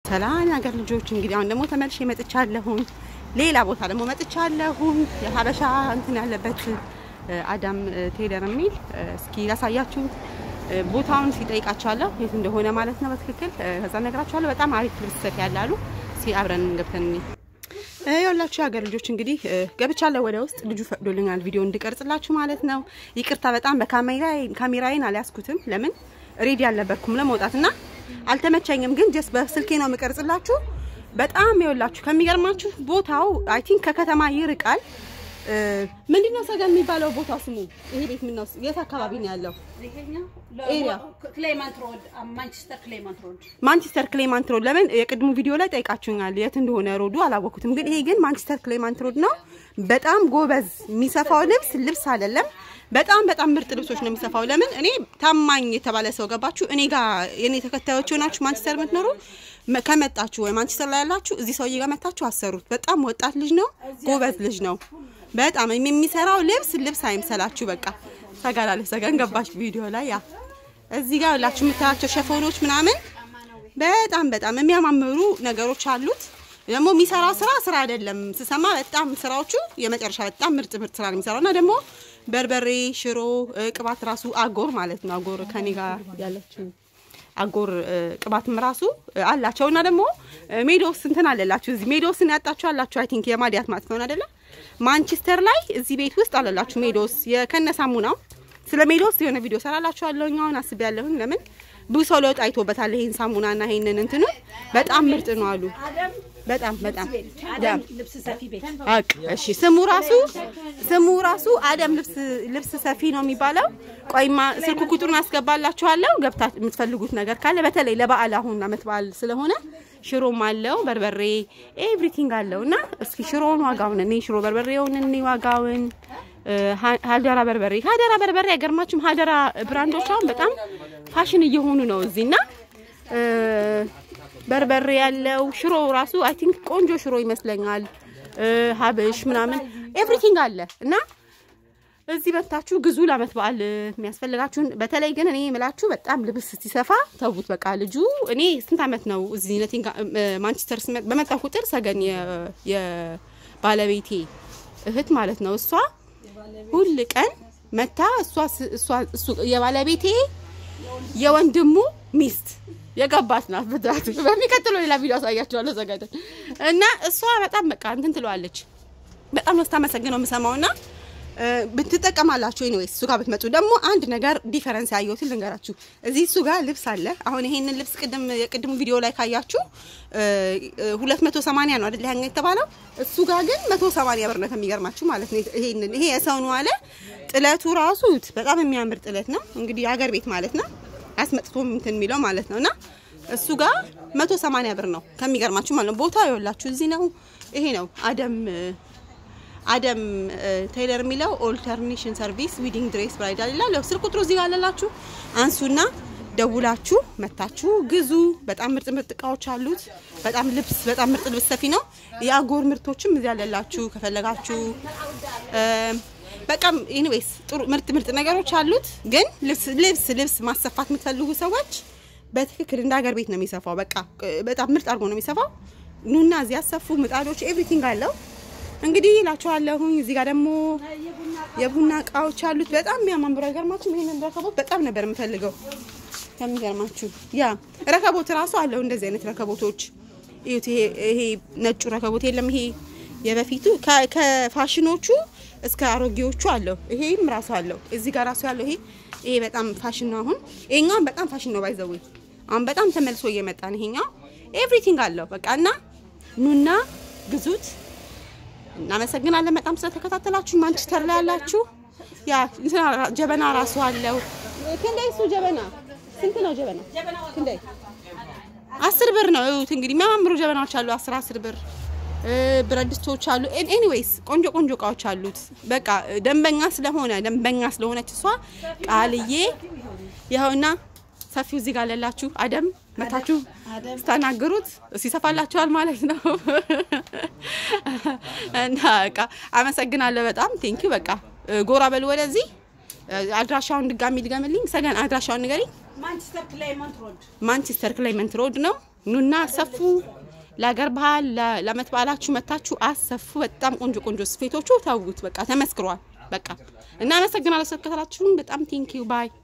ሰላም የሀገር ልጆች እንግዲህ አሁን ደግሞ ተመልሼ መጥቻለሁኝ። ሌላ ቦታ ደግሞ መጥቻለሁኝ። የሀበሻ እንትን ያለበት አዳም ቴለር የሚል እስኪ ላሳያችሁ። ቦታውን ሲጠይቃቸዋለሁ የት እንደሆነ ማለት ነው በትክክል ከዛ ነግራቸዋለሁ። በጣም አሪፍ ልብስ ሰፊ ያላሉ እስኪ አብረን ገብተን የሁላችሁ የሀገር ልጆች እንግዲህ ገብቻለሁ ወደ ውስጥ። ልጁ ፈቅዶልኛል ቪዲዮ እንድቀርጽላችሁ ማለት ነው። ይቅርታ በጣም በካሜራዬን አልያዝኩትም። ለምን ሬዲ አልነበርኩም ለመውጣት እና አልተመቸኝም። ግን ጀስት በስልኬ ነው የምቀርጽላችሁ። በጣም የወላችሁ ከሚገርማችሁ ቦታው አይ ቲንክ ከከተማ ይርቃል። ምንድነው ሰገን የሚባለው ቦታ ስሙ? ይሄ ቤት ምን ነው? የት አካባቢ ነው ያለው? ኤሪያ ማንቸስተር ክሌማንት ሮድ። ለምን የቅድሙ ቪዲዮ ላይ ጠይቃችሁኛል፣ የት እንደሆነ ሮዱ አላወኩትም። ግን ይሄ ግን ማንቸስተር ክሌማንት ሮድ ነው። በጣም ጎበዝ የሚሰፋው ልብስ ልብስ አይደለም፣ በጣም በጣም ምርጥ ልብሶች ነው የሚሰፋው። ለምን እኔ ታማኝ የተባለ ሰው ገባችሁ፣ እኔ ጋር የኔ ተከታዮች ሆናችሁ ማንቸስተር የምትኖሩ ከመጣችሁ ወይ ማንቸስተር ላይ ያላችሁ እዚህ ሰውዬ ጋር መታችሁ አሰሩት። በጣም ወጣት ልጅ ነው፣ ጎበዝ ልጅ ነው። በጣም የሚሰራው ልብስ ልብስ አይምሰላችሁ። በቃ ሰጋላለ ሰገን ገባች ቪዲዮ ላይ ያ እዚህ ጋር ሁላችሁ የምታያቸው ሸፎኖች ምናምን በጣም በጣም የሚያማምሩ ነገሮች አሉት። ደግሞ የሚሰራው ስራ ስራ አይደለም ስሰማ በጣም ስራዎቹ የመጨረሻ በጣም ምርጥ ምርጥ ስራ ነው የሚሰራው እና ደግሞ በርበሬ፣ ሽሮ፣ ቅባት ራሱ አጎር ማለት ነው። አጎር ከኔ ጋር ያለችው አጎር ቅባትም ራሱ አላቸው እና ደግሞ ሜዶስ እንትን አለላችሁ እዚህ ሜዶስን ያጣችሁ አላችሁ። አይ ቲንክ የማዲያት ማጥፊያውን አይደለ ማንቸስተር ላይ እዚህ ቤት ውስጥ አለላችሁ ሜዶስ የከነ ሳሙናው። ስለ ሜዶስ የሆነ ቪዲዮ ሰራላችኋለሁ። አሁን አስቤያለሁኝ። ለምን ብዙ ሰው ለውጥ አይቶበታል። ይሄን ሳሙናና ይሄንን እንትኑ በጣም ምርጥ ነው አሉ። በጣም በጣም አቅ እሺ፣ ስሙ ራሱ ስሙ ራሱ አደም ልብስ ልብስ ሰፊ ነው የሚባለው። ቆይማ ስልክ ቁጥሩን አስገባላችኋለሁ። ገብታ የምትፈልጉት ነገር ካለ በተለይ ለበዓል አሁን አመት በዓል ስለሆነ ሽሮም አለው በርበሬ ኤቭሪቲንግ አለው እና እስኪ ሽሮውን ዋጋውን እኔ ሽሮ በርበሬውን እኔ ዋጋውን ሀደራ በርበሬ ሀደራ በርበሬ አይገርማችሁም? ሀደራ ብራንዶች አሁን በጣም ፋሽን እየሆኑ ነው እዚህና በርበሬ ያለው ሽሮ ራሱ አይ ቲንክ ቆንጆ ሽሮ ይመስለኛል። ሀብሽ ምናምን ኤቭሪቲንግ አለ እና እዚህ መታችሁ ግዙ ለአመት በዓል የሚያስፈልጋችሁን። በተለይ ግን እኔ የምላችሁ በጣም ልብስ ሲሰፋ ተውት። በቃ ልጁ እኔ ስንት አመት ነው እዚህ ነቲንግ ማንቸስተር በመጣ ቁጥር ሰገን የባለቤቴ እህት ማለት ነው እሷ ሁል ቀን መታ እሷ እሱ የባለቤቴ የወንድሙ ሚስት የገባት ናት። ብዛት በሚቀጥለው ሌላ ቪዲዮ አሳያችኋለሁ ዘጋጀን እና እሷ በጣም በቃ እንትን ትለዋለች። በጣም ነው ስታመሰግነው የምሰማውና ብትጠቀማላችሁ ኤኒዌይስ እሱ ጋር ብትመጡ ደግሞ አንድ ነገር ዲፈረንስ ያየሁትን ልንገራችሁ። እዚህ እሱ ጋር ልብስ አለ። አሁን ይሄንን ልብስ ቅድም የቅድሙ ቪዲዮ ላይ ካያችሁ ሁለት መቶ ሰማንያ ነው አይደል ያኛ የተባለው። እሱ ጋር ግን መቶ ሰማንያ ብር ነው ከሚገርማችሁ ማለት ነው። ይሄንን ይሄ የሰው ነው አለ። ጥለቱ ራሱ በጣም የሚያምር ጥለት ነው። እንግዲህ የሀገር ቤት ማለት ነው አስመጥቶ እንትን የሚለው ማለት ነው። እና እሱ ጋር መቶ ሰማንያ ብር ነው ከሚገርማችሁ ማለት ነው። ቦታ ይኸውላችሁ እዚህ ነው። ይሄ ነው አደም አደም ቴይለር የሚለው ኦልተርኔሽን ሰርቪስ ዊዲንግ ድሬስ ብራይዳል ይላል። ያው ስልክ ቁጥሩ እዚህ ጋር አለላችሁ። አንሱና ደውላችሁ መታችሁ ግዙ። በጣም ምርጥ ምርጥ እቃዎች አሉት። በጣም ልብስ በጣም ምርጥ ልብስ ሰፊ ነው። የአጎር ምርቶችም እዚህ አለላችሁ ከፈለጋችሁ። በቃ ኤኒዌይስ ጥሩ ምርጥ ምርጥ ነገሮች አሉት። ግን ልብስ ልብስ ልብስ ማሰፋት የምትፈልጉ ሰዎች በትክክል እንደ ሀገር ቤት ነው የሚሰፋው። በቃ በጣም ምርጥ አድርጎ ነው የሚሰፋው። ኑና እዚህ ያሰፉ ምጣዶች ኤቭሪቲንግ አለው። እንግዲህ እላችኋለሁኝ። እዚህ ጋር ደግሞ የቡና እቃዎች አሉት። በጣም የሚያማምሩ አይገርማችሁም? ይሄንን ረከቦት በጣም ነበር የምፈልገው ከሚገርማችሁ። ያ ረከቦት ራሱ አለው እንደዚህ አይነት ረከቦቶች እዩት። ይሄ ይሄ ነጩ ረከቦት የለም ይሄ የበፊቱ ከፋሽኖቹ እስከ አሮጌዎቹ አለው። ይሄም ራሱ አለው። እዚህ ጋር ራሱ ያለው ይሄ ይሄ በጣም ፋሽን ነው። አሁን ይሄኛው በጣም ፋሽን ነው ባይዘው አሁን በጣም ተመልሶ እየመጣ ነው ይሄኛው። ኤቭሪቲንግ አለው በቃ እና ኑና ግዙት። እናመሰግናለን በጣም ስለተከታተላችሁ። ማንቸስተር ላይ ያላችሁ ያ ጀበና ራሱ አለው። ክንዳይ እሱ ጀበና ስንት ነው? ጀበና ክንዳይ አስር ብር ነው። እዩት እንግዲህ የሚያማምሩ ጀበናዎች አሉ። አስር አስር ብር ብረት ድስቶች አሉ። ኤኒዌይስ ቆንጆ ቆንጆ እቃዎች አሉት። በቃ ደንበኛ ስለሆነ ደንበኛ ስለሆነች እሷ ቃልዬ ይኸውና ሰፊው እዚህ ጋር አለላችሁ። አደም መታችሁ ስታናግሩት ሲሰፋላችኋል ማለት ነው። እና በቃ አመሰግናለሁ በጣም ቴንኪው። በቃ ጎራ በሉ ወደዚህ። አድራሻውን ድጋሚ ልገምልኝ። ሰገን አድራሻውን ንገሪኝ። ማንቸስተር ክላይመንት ሮድ ማንቸስተር ክላይመንት ሮድ ነው። ኑና አሰፉ። ለሀገር ባህል ለ- ለዓመት በዓላችሁ መታችሁ አሰፉ። በጣም ቆንጆ ቆንጆ ስፌቶቹ ተውት፣ በቃ ተመስክሯል። በቃ እናመሰግናለን ስለተከታተላችሁን። በጣም ቴንኪዩ ባይ